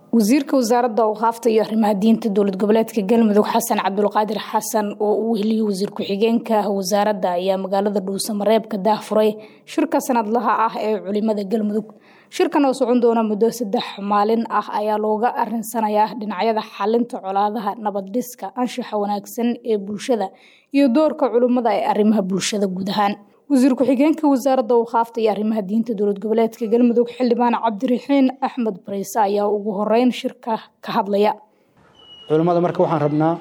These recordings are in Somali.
wasiirka wasaaradda awqaafta iyo arrimaha diinta dowlad goboleedka galmudug xasan cabdulqaadir xasan oo uu weheliyey wasiir ku-xigeenka wasaaradda ayaa magaalada dhuusamareeb ka daahfuray shirka sanadlaha ah ee culimada galmudug shirkan oo socon doona muddo saddex maalin ah ayaa looga arinsanayaa dhinacyada xalinta colaadaha nabad-dhiska anshaxa wanaagsan ee bulshada iyo doorka culimada ee arrimaha bulshada guud ahaan wasiir ku-xigeenka wasaaradda awqaafta iyo arrimaha diinta dowlad goboleedka galmudug xildhibaan cabdiraxiin axmed bariise ayaa ugu horeyn shirka ka hadlaya culimmada marka waxaan rabnaa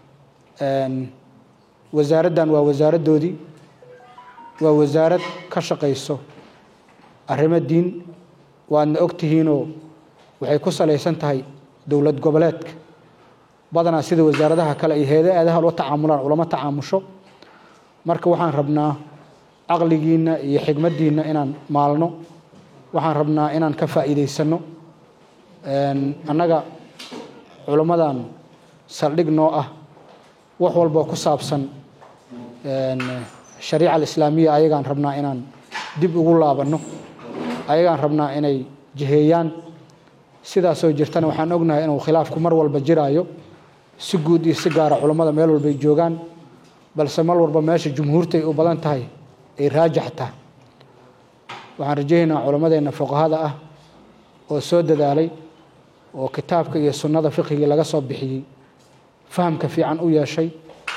wasaaraddan waa wasaaradoodii waa wasaarad ka shaqayso arrimo diin waadna ogtihiinoo waxay ku salaysan tahay dowlad goboleedka badanaa sida wasaaradaha kale iyo heeda-aadaha loo tacaamulaan ulama tacaamusho marka waxaan rabnaa caqligiinna iyo xigmaddiinna inaan maalno waxaan rabnaa inaan ka faa'iidaysanno annaga culimmadan saldhig noo ah wax walboo ku saabsan shariica alislaamiya ayagaan rabnaa inaan dib ugu laabanno ayagaan rabnaa inay jiheeyaan sidaasoo jirtana waxaan ognahay inuu khilaafku mar walba jiraayo si guud iyo si gaara culammada meel walbay joogaan balse mar walba meesha jumhuurtay u badan tahay ay raajaxtaa waxaan rajaynaynaa culammadeenna fuqahada ah oo soo dadaalay oo kitaabka iyo sunnada fiqhigii laga soo bixiyey fahamka fiican u yeeshay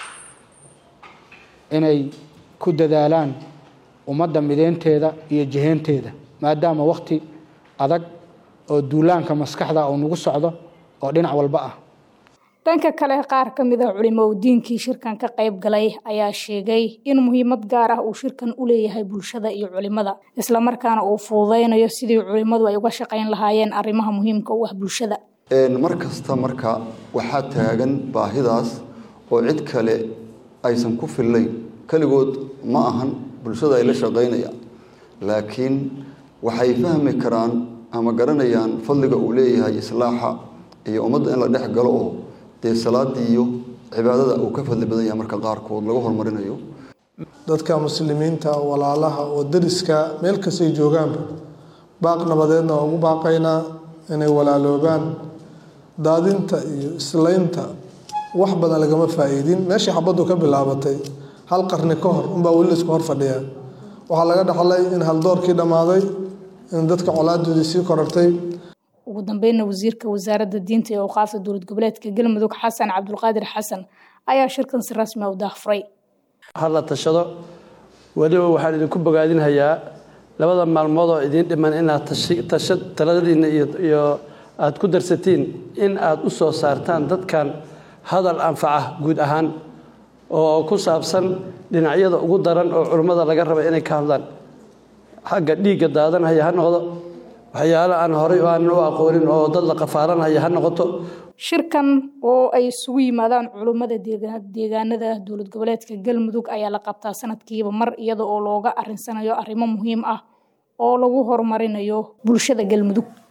inay ku dadaalaan ummadda mideynteeda iyo jiheynteeda maadaama wakhti adag oo duulaanka maskaxda uu nagu socdo oo dhinac walba ah dhanka kale qaar ka mid ah culimo diinkii shirkan ka qayb galay ayaa sheegay in muhiimad gaar ah uu shirkan u leeyahay bulshada iyo culimada islamarkaana uu fududaynayo sidii culimadu ay uga shaqayn lahaayeen arrimaha muhiimka u ah bulshada mar kasta marka waxaa taagan baahidaas oo cid kale aysan ku fillayn keligood ma ahan bulshada ay la shaqaynayaan laakiin waxay fahmi karaan ama garanayaan fadliga uu leeyahay islaaxa iyo ummadda in la dhex galo oo dee salaadii iyo cibaadada uu ka fadli badan yahay marka qaarkood lagu horumarinayo dadka muslimiinta walaalaha oo dariska meel kastay joogaanba baaq nabadeedna waa ugu baaqaynaa inay walaaloobaan daadinta iyo islaynta wax badan lagama faa'iidin meeshii xabaddu ka bilaabatay hal qarni ka hor unbaa weli laisku hor fadhiyaa waxaa laga dhaxlay in haldoorkii dhammaaday in dadka colaadoodii sii korartay ugu dambeynna wasiirka wasaaradda diinta iyo awqaafta dowlad goboleedka galmudug xasan cabdulqaadir xasan ayaa shirkan si rasmi u daahfuray hadla tashado weliba waxaan idinku bogaadinhayaa labada maalmood oo idiin dhiman inaad tasha taladiinna iyo aada ku darsatiin in aada u soo saartaan dadkan hadal anfaca guud ahaan oo ku saabsan dhinacyada ugu daran oo culummada laga raba inay ka hadlaan xagga dhiigga daadanhaya ha noqdo waxyaalo aan horay aanan u aqoonin oo dad la qafaalanhaya ha noqoto shirkan oo ay isugu yimaadaan culummada deegaanada dowlad goboleedka galmudug ayaa la qabtaa sanadkiiba mar iyada oo looga arinsanayo arrimo muhiim ah oo lagu horumarinayo bulshada galmudug